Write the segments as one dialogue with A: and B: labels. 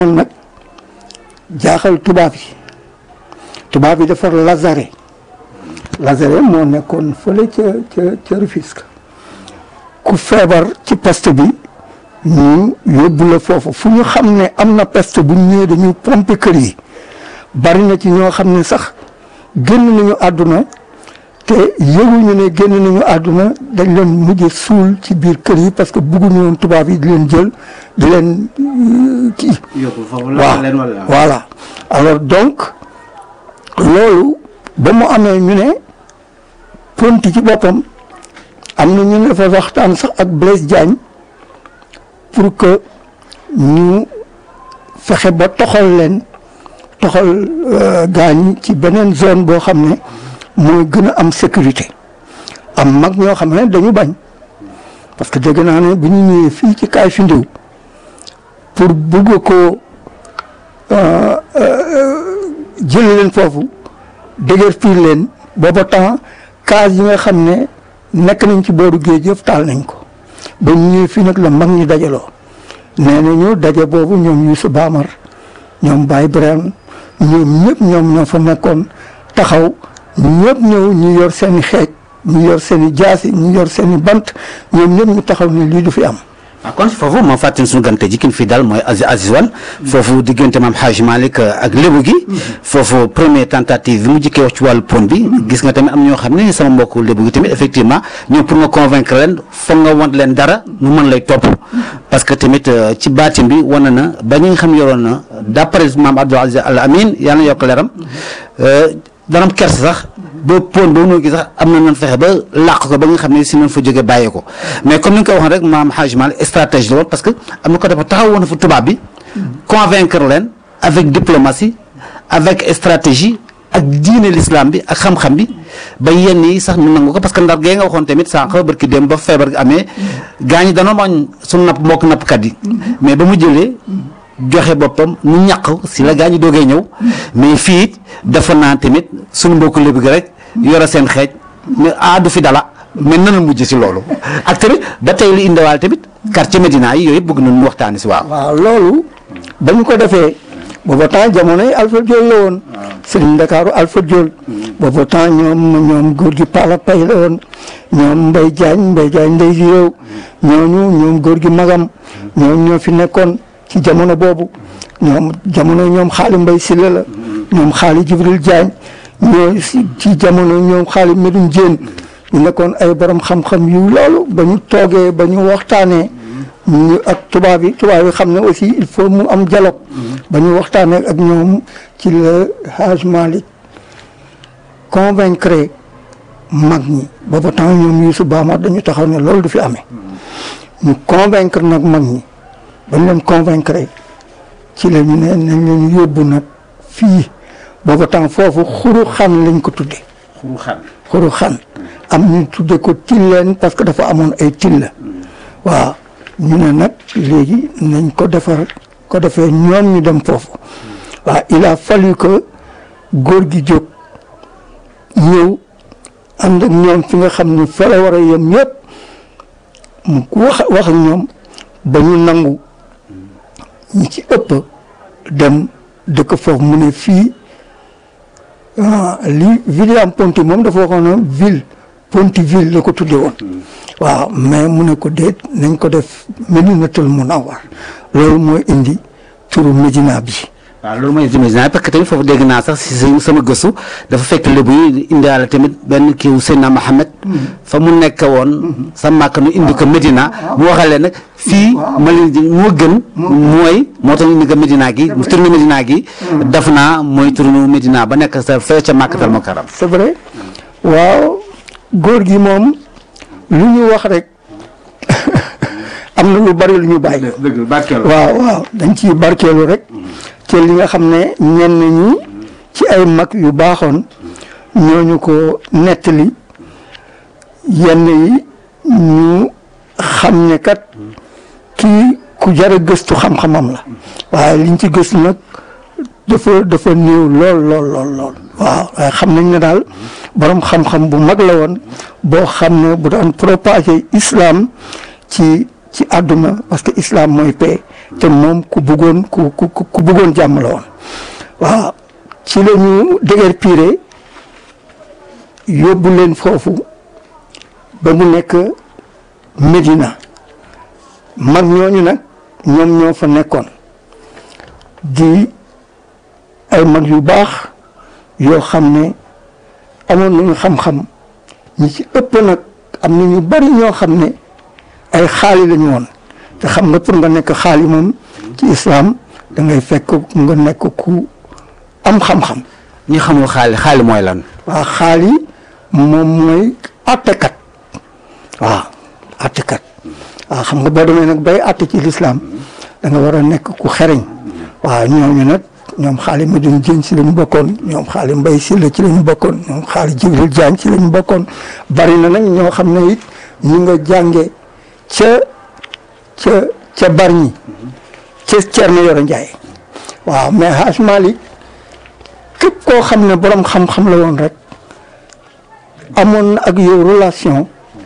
A: moom nag jaaxal tubaab yi tubaab yi defar Lazare Lazare moo nekkoon fële ca ca ca Rufisque ku feebar ci peste bi ñu yóbbu la foofu fu ñu xam ne am na peste bu ñëwee dañuy pomper kër yi bari na ci ñoo xam ne sax génn nañu àdduna te yëguñu ne génn nañu àdduna dañ leen mujj suul ci biir kër yi parce que bugguñu woon tubaab yi di leen jël di leen kii.
B: yóbbu foofu
A: waaw
B: leen wala.
A: voilà alors donc loolu ba mu amee ñu ne Ponty ci boppam am na ñu ne dafa waxtaan sax ak Blaise Diagne pour que ñu fexe ba toxal leen toxal gaañ ci beneen zone boo xam ne mooy gën a am sécurité am mag ñoo xam ne dañu bañ parce que dégg naa ne bu ñu ñëwee fii ci kaay fi ndiw pour bëgg ko jël leen foofu dëgër piir leen booba temps case yi nga xam ne nekk nañ ci booru géej yëpp taal nañ ko ba ñu ñëwee fii nag la mag ñi dajaloo nee nañu daje boobu ñoom Youssou Bamar ñoom Baye Birame ñoom ñëpp ñoom ñoo fa nekkoon taxaw ñëpp ñëw ñu yor seen i xeej ñu yor seen i jaasi ñu yor seen i bant ñoom ñëpp ñu taxaw ne lii du fi am
B: ah kon foofu ma fàttali suñu gante ji kin fi daal mooy Aziz Aziz Wane foofu diggante maam Hadj Malick ak lébu gi foofu première tentative bi mu jikkee wax ci wàllu pont bi gis nga tamit am ñoo xam ne sama mbokku lébu gi tamit effectivement ñoom pour nga convaincre leen foog nga want leen dara nu mën lay topp parce que tamit ci baatin bi wane na ba ñi nga xam yoroon na d'après maam Abdou Aziz Al Amin yàlla na yokk leeram dana am kersa sax ba pont boobu noo gis sax am na nan fexe ba làq ko ba nga xam ne si nañ fa jógee bàyyee ko mais comme ni nga ko waxoon rek maam Hadj Malick stratégie la woon parce que am na ko dafa taxaw woon fa tubaab bi convaincre leen avec diplomatie avec stratégie ak diine l'islam bi ak xam-xam bi ba yenn yi sax ñu nangu ko parce que ndar gee nga waxoon tamit sànq barki dem ba feebar gi amee gaa ñi danoo mañ suñu napp mbokk nappkat yi mais ba mu jëlee joxe boppam ñu ñàq si la gaa ñi doogee ñëw mais fii it dafa naa tamit suñu mbokku lébu gi rek yore seen xeej mais ah du fi dala mais nan la mujj si loolu ak tamit ba tey li indiwaale tamit quartier Médina yi yooyu yëpp bëgg nañu waxtaanee si waaw.
A: waaw loolu ba ñu ko defee booba temps jamono yi Alpha Diol la woon Serigne Ndakaaru Alpha Diol booba temps ñoom ñoom góor gi Pala Pay la woon ñoom Mbay Jaañ Mbay Jaañ ndey si réew ñooñu ñoom góor gi Magam ñoom ñoo fi nekkoon ci jamono boobu ñoom jamono ñoom xaali Mbay Silla la ñoom xaali Jibril Jaañ ñoo si ci jamono ñoom xaali Medun Jéen ñu nekkoon ay borom xam-xam yu loolu ba ñu toogee ba ñu waxtaanee ñu ak tubaab yi tubaab yi xam ne aussi il faut mu am dialogue ba ñu waxtaanee ak ñoom ci la Haj Malick convaincre mag ñi booba temps ñoom Youssou Bamar dañu taxaw ne loolu du fi amee ñu convaincre nag mag ñi bañ leen convaincre ci la ñu ne nañ leen yóbbu nag fii booba temps foofu xuru xan lañ ko tudde
B: xuru xan
A: xuru xan am ñu tudde ko tilleen parce que dafa amoon ay till la waaw ñu ne nag léegi nañ ko defar ko defee ñoom ñu dem foofu waaw il a fallu que góor gi jóg ñëw ànd ak ñoom fi nga xam ni fa la war a yem yëpp mu wax wax ak ñoom ba ñu nangu ñi ci ëpp dem dëkk foofu mu ne fii li William Ponty moom dafa waxoon ne ville Pontyville la ko tudde woon waaw mais mu ne ko déet nañ ko def Medinatul Munawwar loolu mooy indi turu Médina bi
B: waaw loolu mooy Médina parce que tamit foofu dégg naa sax si sama gëstu dafa fekk lébu yi indiwaale tamit benn kiiw Seydina Mohamed fa mu nekk woon sa màkk nu indi ko Médina mu waxalee nag fii Mali moo gën mooy moo tax ñu indi ko Médina gi tourné Médina gi def naa mooy tourné Médina ba nekk sa fee ca Màkkatal Mukarram
A: c'est vrai waaw góor gi moom lu ñu wax rek am na lu bari lu ñu bàyyi waaw waaw dañ ciy barkeelu rek ci li nga xam ne ñenn ñi ci ay mag yu baaxoon ñooñu ko nettali yenn yi ñu xam ne kat kii ku jar a gëstu xam-xamam la waaye liñ ci gëstu nag dafa dafa néew lool lool lool lool waaw waaye xam nañ ne daal borom xam-xam bu mag la woon boo xam ne bu daan propager islam ci ci àdduna parce que islam mooy paix te moom ku bëggoon ku ku ku bëggoon jàmm la woon waaw ci la ñu dëgër piire yóbbu leen foofu ba mu nekk Medina mag ñooñu nag ñoom ñoo fa nekkoon di ay mag yu baax yoo xam ne amoon nañu xam-xam ñi ci ëpp nag am na ñu bari ñoo xam ne ay xaali lañu woon te xam nga pour nga nekk xaali moom ci islam da ngay fekk nga nekk ku am xam-xam
B: ñi xamul xaali xaali mooy lan.
A: waaw xaali moom mooy àttekat waaw àttekat waaw xam nga boo demee nag bay àtte ci lislaam da nga war a nekk ku xereñ waaw ñooñu nag ñoom xaali Medoune Dieng ci la ñu bokkoon ñoom xaali Mbaye Sylla ci la ñu bokkoon ñoom xaali Jibril Diagne ci la ñu bokkoon bari na nag ñoo xam ne it ñu nga jànge ca ca ca Bargny ca Thierno Yoro Ndiaye waaw mais Hadj Malick képp koo xam ne borom xam-xam la woon rek amoon na ak yow relation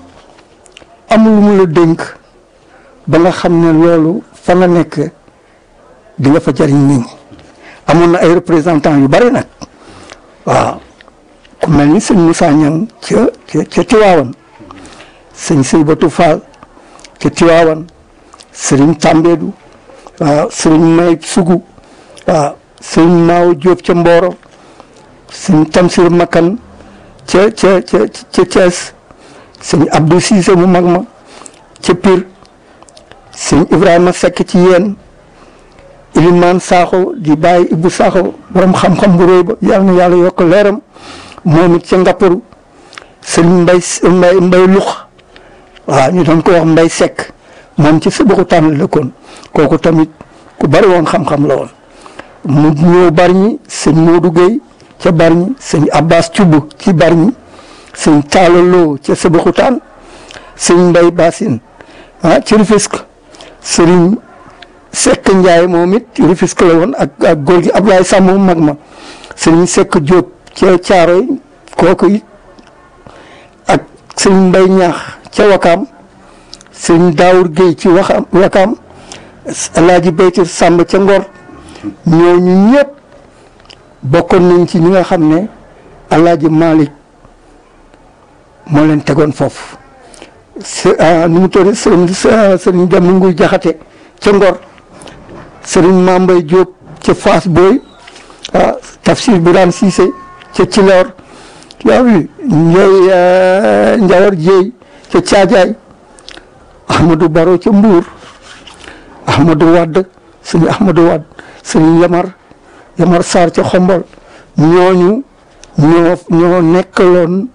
A: amul lu mu la dénk ba nga xam ne loolu fa nga nekk di nga fa jariñ nit ñi amoon na ay représentants yu bari nag waaw ku mel ni sëñ Moussa Niang ca ca ca Tiwaawan sëñ Seybatu Fall ca Tiwaawan sëriñ Tambédou waaw sëriñ May Sugu waaw sëriñ Maaw Diop ca Mboro sëñ Tamsir Makan ca ca ca ca Thiès sëñ Abdou Cissé mu mag ma ca Pire sëñ Ibrahima Seck ci yéen Ilimaan Sakho di bàyyi Ibou Sakho borom xam-xam bu réy ba yal na yàlla yokk leeram moom it ca Ngapparu sëñ Mbay Mbay Mbay Lux waaw ñu doon ko wax Mbay Seck moom ci Sëbaxu tànn la kon kooku tamit ku bari woon xam-xam la woon mu ñëw Bargny sëñ Modou Gueye ca Bargny sëñ Abbas Thioub ci Bargny sëñ Talla Lo ca Sébikotane sëñ Mbay Bassine ah ci Rufisque sëriñ Seck Ndiaye moom it ci Rufisque la woon ak ak góor gi Ablaye Samb mu mag ma sëriñ Seck Diop ca Caaroy kooku it ak sëñ Mbay Ñaax ca Wakaam sëñ Daawur Gueye ci Waxam Wakaam Alaaji Baytir Samb ca Ngor ñooñu ñëpp bokkoon nañ ci ñi nga xam ne Alaaji Malick moo leen tegoon foofu s nu mu tudd sëriñ sëriñ dem nguy jaxate ca Ngor sëriñ Mambay Diop ca Fass Boy ah Tafsir Birane Cissé ca Cilor yaawi Ndiaye Njawar Dieye ca Caajaay Ahmadou Baro ca Mbour Ahmadou Wadd sëriñ Ahmadou Wadd sëriñ Yamar Yamar Sarr ca Xombol ñooñu ñoo ñoo nekkaloon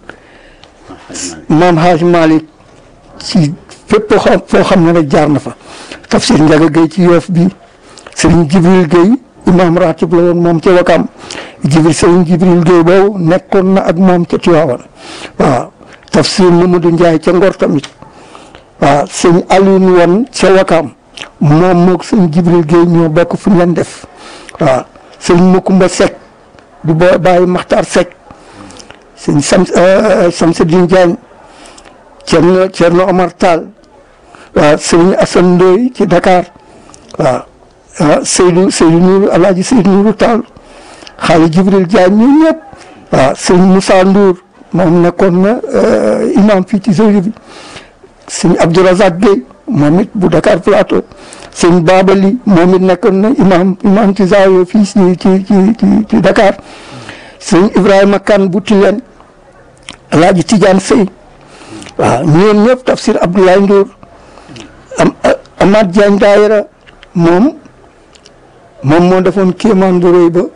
A: maam Hadj Malick ci fépp xam foo xam ne rek jaar na fa tafsir Ndiaga Gueye ci yoof bi sëriñ Jibril Gueye imam ratib la woon moom ca Wakam Jibril sëriñ Jibril Gueye boobu nekkoon na ak moom ca Tiwaawan waaw tafsir Mamadou Ndiaye ca Ngor tamit waaw sëñ Alioune woon ca Wakam moom moog sëñ Jibril Gueye ñoo bokk fu ñu leen def waaw sëñ Makumba Seck du boo bàyyi Maxtaar Seck sëñ Sam Samsidine Diagne Thierno Thierno Omar Tall waaw sëñ Assane Ndoye ci Dakar waaw ah Seydou Seydou Nourou Alaaji Seydou Nourou Tall xaali Jibril Diagne ñun ñëpp waaw sëñ Moussa Ndour moom nekkoon na imam fii ci Zawiya bi sëñ Abdourazak Gueye moom it bu Dakar Plateau sëñ Babali moom it nekkoon na imam imam ci Zawiya fii ci ci ci ci Dakar sëñ Ibrahima Kane bu Tilène Alaaji Tidiane Sey waaw ñoom ñëpp tafsir Abdoulaye Ndour am Amath Diagne Daayira moom moom moo defoon kéemaan bu rëy ba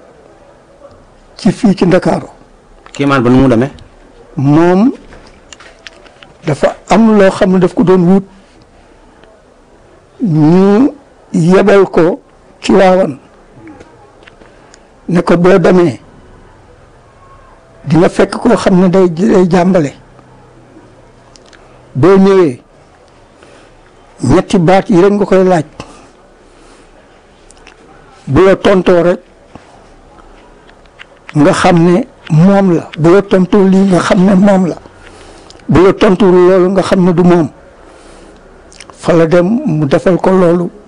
A: ci fii ci Ndakaaru
B: kéemaan ba nu mu demee.
A: moom dafa am loo xam ne daf ko doon wut ñu yebal ko ci waawan ne ko boo demee di nga fekk koo xam ne day day jàmbale boo ñëwee ñetti baat yi rek nga koy laaj bu la tontoo rek nga xam ne moom la bu la tontoo lii nga xam ne moom la bu la tontuwul loolu nga xam ne du moom fa la dem mu defal ko loolu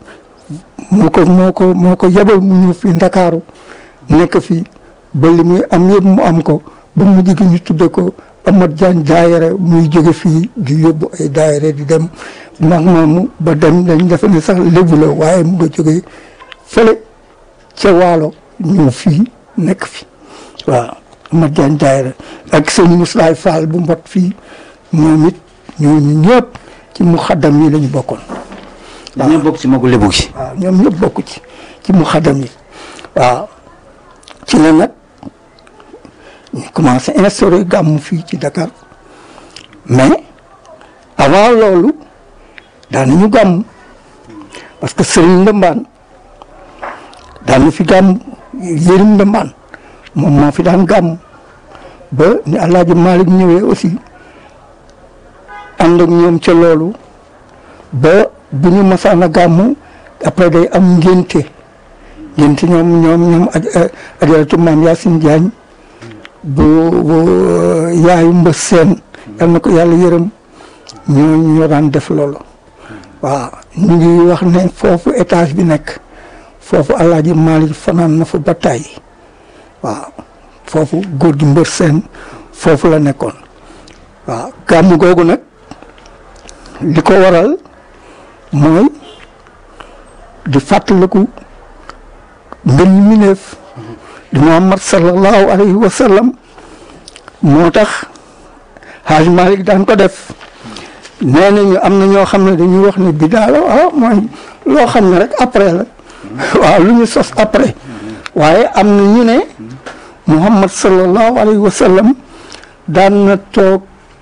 A: moo ko moo ko moo ko yebal mu ñëw fii Ndakaaru nekk fii ba li muy am yëpp mu am ko ba mu jigi ñu tudde ko Amat Jaañ daayere muy jóge fii di yóbbu ay daayere di dem ndax moomu ba dem dañ defe ne sax lébu la waaye mu nga jógee fële ca waalo ñëw fii nekk fi waaw Amat Jaañ daayere ak sëñ Muslaay Fall bu mbot fii ñoom it ñooñu ñëpp ci mu xaddam yi lañu bokkoon
B: dañoo bokk ci magu lébu gi.
A: waaw ñoom ñëpp bokk ci ci mu xaddam yi waaw ci la nag ñu commencé instauré gàmmu fii ci Dakar mais avant loolu daan nañu gàmm parce que Serigne Ndambaan daan na fi gàmm Yérim Ndambaan moom moo fi daan gàmm ba ni El Hadj Malick ñëwee aussi ànd ak ñoom ca loolu ba bu ñu masaan a gàmm après day am ngénte ngénte ñoom ñoom ñoom ajaratu maam Yacine Diagne bu bu yaayu mbës seen yal na ko yàlla yërëm ñoo ñoo daan def loolu waaw ñu ngi wax ne foofu étage bi nekk foofu alaaji Malick fanaan na fa ba tàyyi waaw foofu góor gi mbër seen foofu la nekkoon waaw gàmmu googu nag li ko waral mooy di fàttaliku ngën ñu mineef di Muhammad sallallahu alayhi wa sallam moo tax Haaj Malick daan ko def nee nañu am na ñoo xam ne dañuy wax ne bidaa la waaw mooy loo xam ne rek après la waaw lu ñu sos après waaye am na ñu ne Muhammad sallallahu alayhi wa sallam daan na toog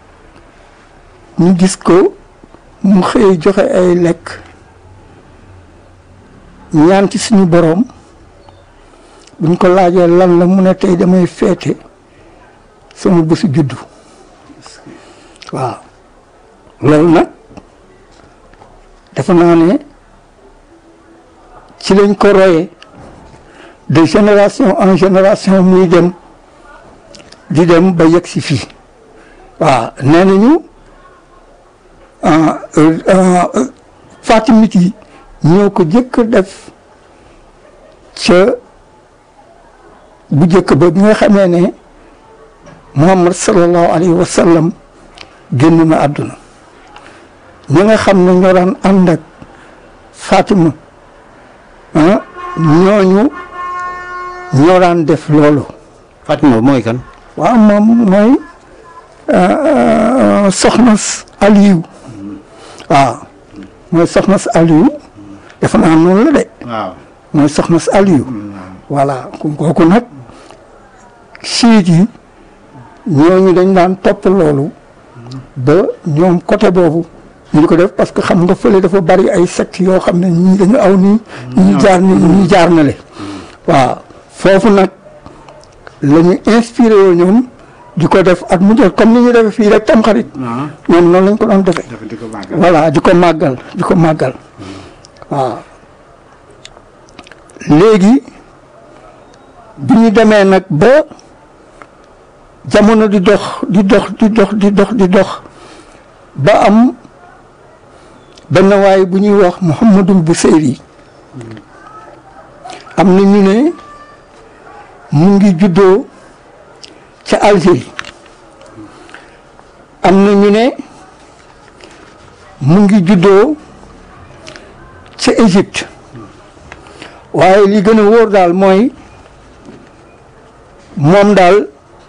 A: ñu gis ko mu xëy joxe ay lekk ñaan ci suñu boroom buñ ko laajee lan la mu ne tey damay feete sama bésu juddu waaw loolu nag dafa naa ne ci lañ ko royee de génération en génération muy dem di dem ba yegg si fii waaw nee nañu fatimit yi ñoo ko jëkk def ca bu jëkk ba bi nga xamee ne muhammad sallallahu alayhi wa sallam génn na àdduna ñi nga xam ne ñoo daan ànd ak fatima ah ñooñu ñoo daan def loolu
B: Fatima mooy kan.
A: waaw moom mooy soxna Aliou waaw mooy soxna Aliou defe naa noonu la de
B: waaw.
A: mooy soxna Aliou voilà kooku nag siit yi ñooñu dañ daan topp loolu ba ñoom côté boobu ñu di ko def parce que xam nga fële dafa bari ay secte yoo xam ne ñii dañu aw nii ñii jaar nii ñii jaar na le waaw foofu nag la ñu inspiré woo ñoom di ko def at mu jot comme ni ñu defee fii rek tam xarit ñoom noonu lañ ko doon defee voilà di ko màggal di ko màggal waaw léegi bi ñu demee nag ba jamono di dox di dox di dox di dox di dox ba am benn waay bu ñuy wax Mouhamadul Buseyri am na ñu ne mu ngi juddoo ca Algérie am na ñu ne mu ngi juddoo ca Égypte waaye li gën a wóor daal mooy moom daal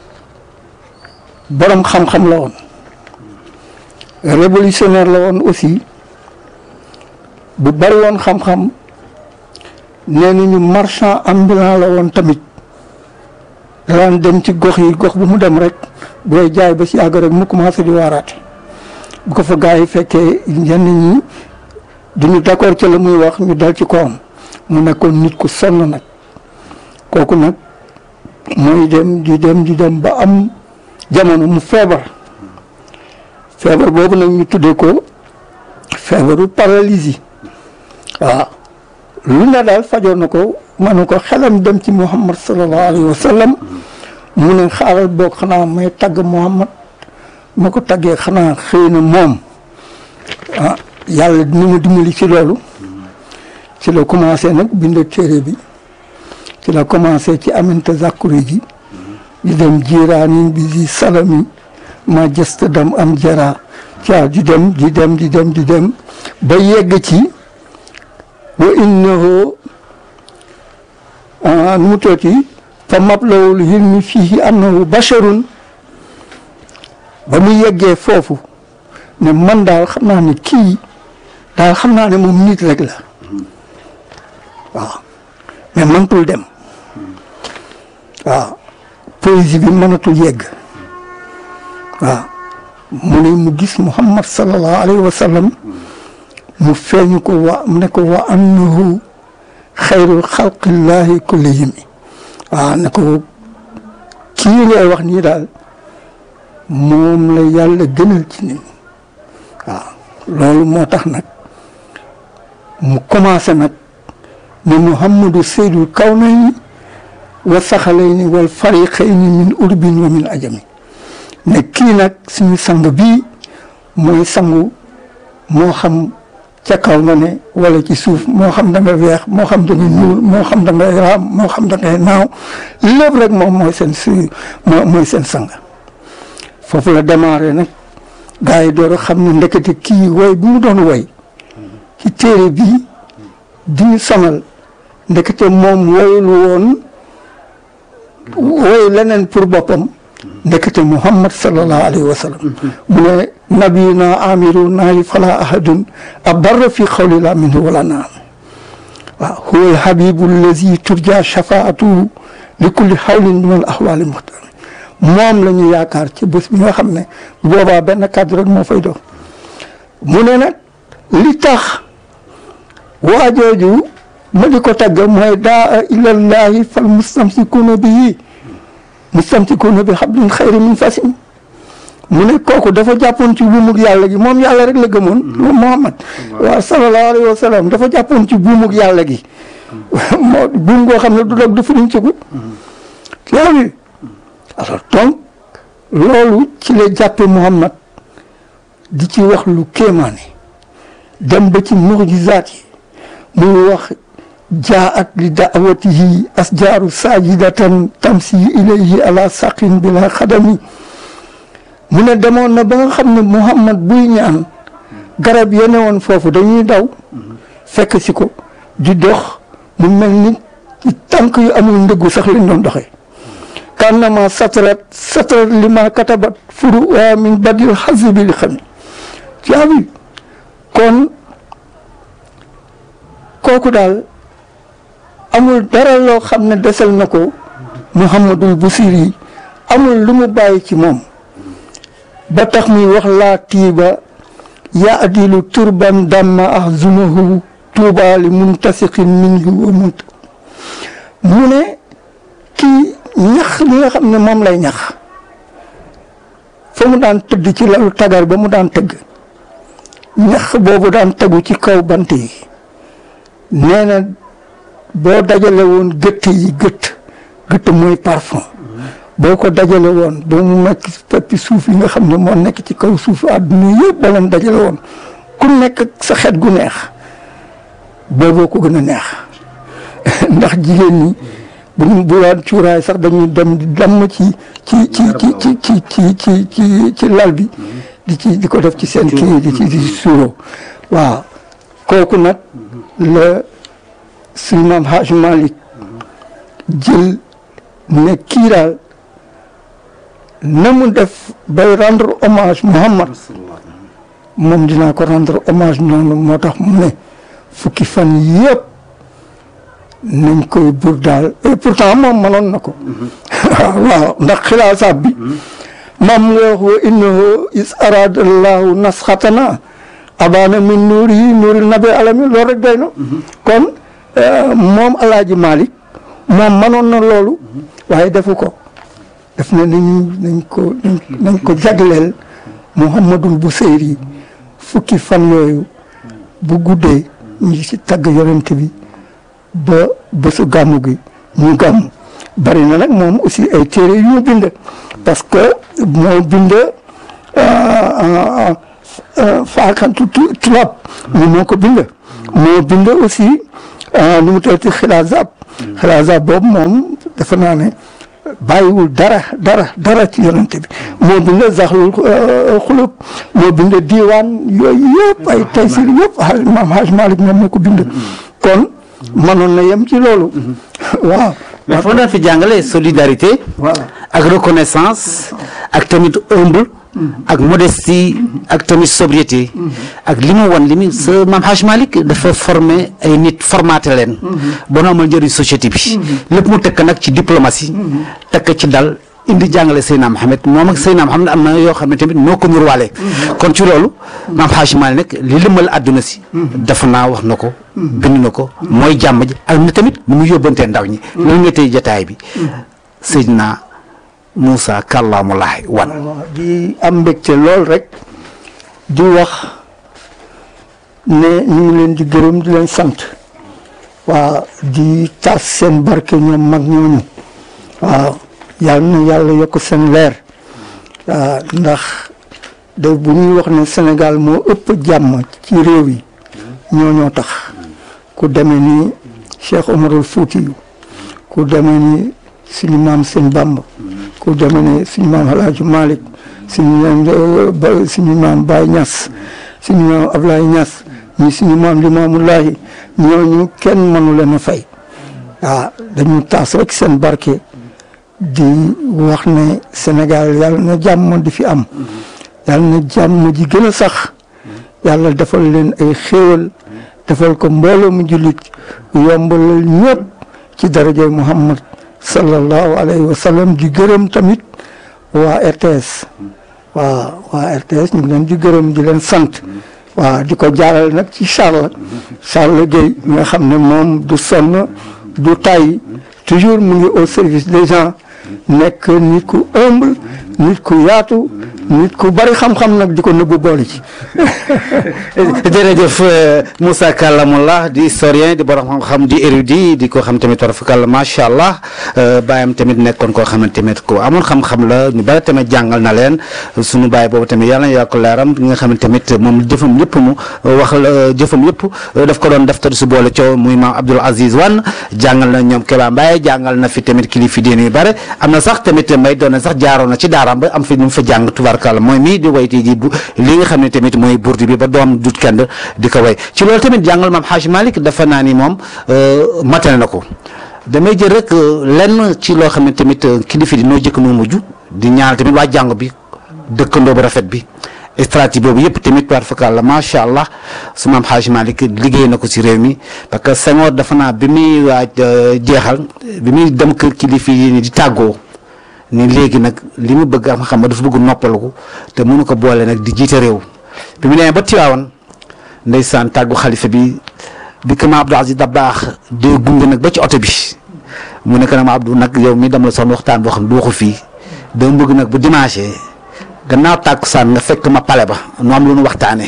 A: borom xam-xam la woon révolutionnaire la woon aussi bu bari woon xam-xam nee nañu marchand ambulant la woon tamit daan dem ci gox yi gox bu mu dem rek booy jaay ba si yàgg rek mu commencé di waaraate bu ko fa gars yi fekkee ñenn ñi duñu d'accord ci la muy wax ñu dal ci kawam mu nekkoon nit ku sonn nag kooku nag mooy dem di dem di dem ba am jamono mu feebar feebar boobu nag ñu tuddee ko feebaru paralysie waaw lu ne daal fajoon na ko manu ko xelam dem ci muhammad sallallahu alayhi wa sallam mu ne xaaral boog xanaa may tagg muhammad ma ko taggee xanaa xëy na moom ah yàlla dina ma dimbali ci loolu ci la commencé nag bind téere bi ci la commencé ci aminte zakuri ji di dem jiiraani bi di salami ma jëst dam am jara caa di dem di dem di dem di dem ba yegg ci wa innahu nu mu tooti fa mablawul hilmi fihi annahu basharun ba mu yeggee foofu ne man daal xam naa ne kii daal xam naa ne moom nit rek la waaw mais mënatul dem waaw poésie bi mënatul yegg waaw mu ne mu gis Muhammad sallallahu alayhi wa sallam mu feeñu ko wa ne ko wa annahu xayrul xalqillahi kullihim waaw ne ko kii ngay wax nii daal moom la yàlla gënal ci nit waaw loolu moo tax nag mu commencé nag ne muhammadu seydul kawnayni wa saxalayni wal fariqayni min urbin wa min ajami ne kii nag suñu sang bii mooy sangu moo xam ca kaw nga ne wala ci suuf moo xam da nga weex moo xam da nga ñuul moo xam da ngay raam moo xam da ngay naaw lépp rek moom mooy seen su moo mooy seen sang foofu la démarré nag gars yi door a xam ne ndekete kii woy bi mu doon woy ci téere bii di ñu sonal ndekete moom woyul woon woy leneen pour boppam ndekete muhammad sallallahu alayhi wa sallam mu ne nabiyuna amiru naayi fala ahadun abarra fi xawli la minhu wala naam waaw huwa alhabibu allazi turja shafaatuhu li kulli xawlin min al ahwali muxtar moom la ñu yaakaar ci bés bi nga xam ne boobaa benn kàddu rek moo fay doon mu ne nag li tax waa jooju ma di ko tagg mooy daa ilallahi fal mustamsikuuna bihi mustamsikuuna bi hablin xayri min fasim mu ne kooku dafa jàppoon ci buumug yàlla gi moom yàlla rek la gëmoon moom Muhammad waaw sallallahu alayhi wa sallam dafa jàppoon ci buumug yàlla gi moo buum goo xam ne du dog du firiñ cigu yaa ngi alors donc loolu ci la jàppe Muhammad di ci wax lu kéemaane dem ba ci mujizaat yi muy wax jaat li daawatihi asjaaru sajidatan tamsi ilayhi ala saqin bila xadami mu ne demoon na ba nga xam ne Muhammad buy ñaan garab ya ne woon foofu dañuy daw fekk si ko di dox mu mel ni ci tànk yu amul ndëggu sax lañ doon doxee kannama satrat satrat lima katabat furu waa min badil xasibi li xam jaabi kon kooku daal amul dara loo xam ne desal na ko Muhammadul Busiri amul lu mu bàyyi ci moom ba tax muy wax laa tiiba ya adilu turban damma ahzunahu tuuba li muntasiqin minhu wa munt mu ne kii ñax li nga xam ne moom lay ñax fa mu daan tëdd ci lalu tagar ba mu daan tëgg ñax boobu daan tegu ci kaw bant yi nee na boo dajale woon gëtt yi gëtt gëtt mooy parfum boo ko dajale woon ba mu nekk peppi suuf yi nga xam ne moo nekk ci kaw suuf àdduna yëpp ba leen dajale woon ku nekk ak sa xet gu neex booboo ko gën a neex ndax jigéen ñi bu ñu bu daan cuuraay sax dañuy dem di damm ci ci ci ci ci ci ci ci ci ci lal bi di ci di ko def ci seen kii di ci di suuroo waaw kooku nag la suñu maam Haj Malick jël ne kii daal na mu def bay rendre hommage Muhammad moom dinaa ko rendre hommage noonu moo tax mu ne fukki fan yëpp nañ koy bur daal et pourtant moom mënoon na ko waaw ndax xilaasaat bi mam nga wax wa innahu is arada allahu nasxatana abana min nuuri yi nuuril nabi alami loolu rek doy na kon moom alaaji Malick moom mënoon na loolu waaye defu ko def na nañu nañ ko nañ ko jagleel Muhammadul Buseyri fukki fan yooyu bu guddee ñu ci tagg yonent bi ba bésu gàmmu gi ñu gàmm bari na nag moom aussi ay téere yu mu bind parce que moo bind faakantu tubaab ñu moo ko bind moo bind aussi nu mu tuddati xilaazab xilaazab boobu moom dafa naa ne bàyyiwul dara dara dara ci yonente bi moo bind zaxlul xulub moo bind diiwaan yooyu yëpp ay taysir yëpp a maam Haj Malick moom moo ko bind kon mënoon na yem ci loolu waaw
B: mais foo daan fi jàngale solidarité
A: voilà
B: ak reconnaissance ak tamit humble ak modestie ak tamit sobriété ak li mu wan li mu sa maam Haj Malick dafa formé ay nit formaté leen ba nu amal njëriñ société bi lépp mu tekk nag ci diplomatie tekk ci dal indi jàngale Seydina Mohamed moom ak Seydina Mohamed am na yoo xam ne tamit noo ko nurwaale kon ci loolu maam Haj Malick nag li lëmal àdduna si dafa naa wax na ko bind na ko mooy jàmm ji ak na tamit nu mu yóbbantee ndaw ñi loolu nga tey jataay bi Seydina Moussa Kàllaamulaay wan
A: di am mbégte lool rek di wax ne ñu ngi leen di gërëm di leen sant waaw di tas seen barke ñoom mag ñooñu waaw yal na yàlla yokk seen leer waaw ndax de bu ñuy wax ne Sénégal moo ëpp jàmm ci réew yi ñooñoo tax ku demee ni Cheikh Omarul Fuutiyu ku demee ni suñu maam sëñ Bamba ku demee ni suñu maam Alaaji Malick suñu maam ba suñu maam Baye Niass suñu maam Ablaye Niass ñi suñu maam Limaamulahi ñooñu kenn mënu leen a fay waaw dañu taas rek seen barke di wax ne Sénégal yàlla na jàmm di fi am yàlla na jàmm ji gën a sax yàlla defal leen ay xéewal defal ko mbooloo mu jullit yombalal ñëpp ci darajay Muhammad sallallahu alayhi wa sallam di gërëm tamit waa RTS waa waa RTS ñu ngi leen di gërëm di leen sant waaw di ko jaaral nag ci Charles Charles Gueye nga xam ne moom du sonn du tay toujours mu ngi au service des gens nekk nit ku humble nit ku yaatu nit ku bari xam-xam nag di ko nëbbu boole ci
B: jërëjëf Moussa Kallamullah di historien di borom xam-xam di érudit di ko xam tamit warafakal macha allah bàyyam tamit nekkoon koo xam ne tamit ko amoon xam-xam la ñu bari tamit jàngal na leen suñu bàyyi boobu tamit yàlla na yokk leeram bi nga xam ne tamit moom jëfam yëpp mu wax la jëfam yëpp daf ko doon def te du si boole coow muy maam Abdoul Aziz Wan jàngal na ñoom Keba Mbaye jàngal na fi tamit kilifa diine yu bare am na sax tamit may doon na sax jaaroon na ci daaraam ba am fi ñu mu fa jàng tubaarkàlla mooy mii di way tey ji bu li nga xam ne tamit mooy burdi bi ba doom dut kenn di ko way ci loolu tamit jàngal maam Haj Malick dafa naa ni moom matane na ko damay jël rek lenn ci loo xam ne tamit kilifa di noo jëkk noo mujj di ñaanal tamit waa jàng bi dëkkandoo bu rafet bi stratégie boobu yëpp tamit war fakal la macha allah su maam Haj Malick liggéey na ko si réew mi parce que Senghor dafa naa bi muy waaj jeexal bi muy dem kër kilifa yi ni di tàggoo ni léegi nag li mu bëgg am xam nga dafa bëgg noppalu ko te mënu ko boole nag di jiite réew bi mu demee ba Tiwaawan ndeysaan tàggu xalifa bi bi ko ma Abdou Aziz Dabaax di gunge nag ba ci oto bi mu ne ko nag ma Abdou nag yow mi dama la soxla waxtaan boo xam ne du waxu fii dama bëgg nag bu dimanche gannaaw tàkkusaan nga fekk ma pale ba nu am lu nu waxtaanee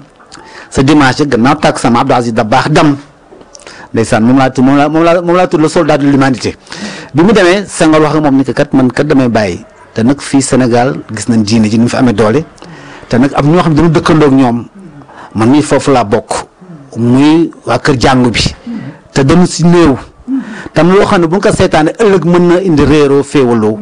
B: sa dimanche gannaaw tàkkusaan ma Abdou Aziz Dabaax dam ndeysaan moom laa tudd moom laa moom laa moom laa tudd le soldat de l'humanité bi mu demee Senghor wax nga moom ni que kat man kat damay bàyyi te nag fii Sénégal gis nañ diine ji ni mu fi amee doole te nag am ñoo xam ne dañu dëkkandoog ñoom man mii foofu laa bokk muy waa kër jàngu bi te dañu si néew tam loo xam ne bu ñu ko seetaanee ëllëg mën na indi réeroo féewaloo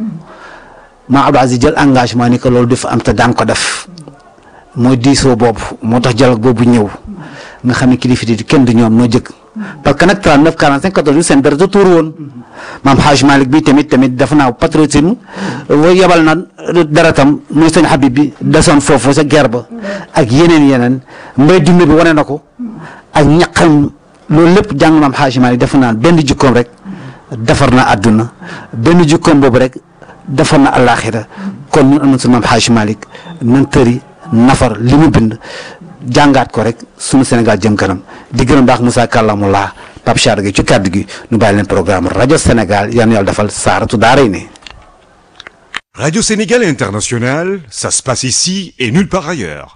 B: maa Abdou Aziz jël engagement ni que loolu dafa am te daan ko def mooy diisoo boobu moo tax dialogue boobu ñëw nga xam ne kilifa di kenn du ñoom noo jëkk parce que nag 39 45 14 seen dara da tuur woon maam Haj Malick bi tamit tamit dafa naa patriotisme yebal na dara tam muy sëñ Habib bi desoon foofu sa guerre ba ak yeneen yeneen mbay dund bi wane na ko ak ñaqam loolu lépp jàng maam Haj Malick dafa naan benn jukkoom rek defar na àdduna benn jukkoom boobu rek defar na àllaaxira kon ñun am na suñu maam Haj Malick nan tëri nafar li mu bind jàngaat ko rek sunu Sénégal jëm kanam di gërëm baax Moussa Kallamullah Pape Char gi ci kàddu gi nu bàyyi leen programme rajo Sénégal yal na yàlla defal saaratu daaray ne
C: Radio Sénégal International, ça se passe ici et nulle part ailleurs.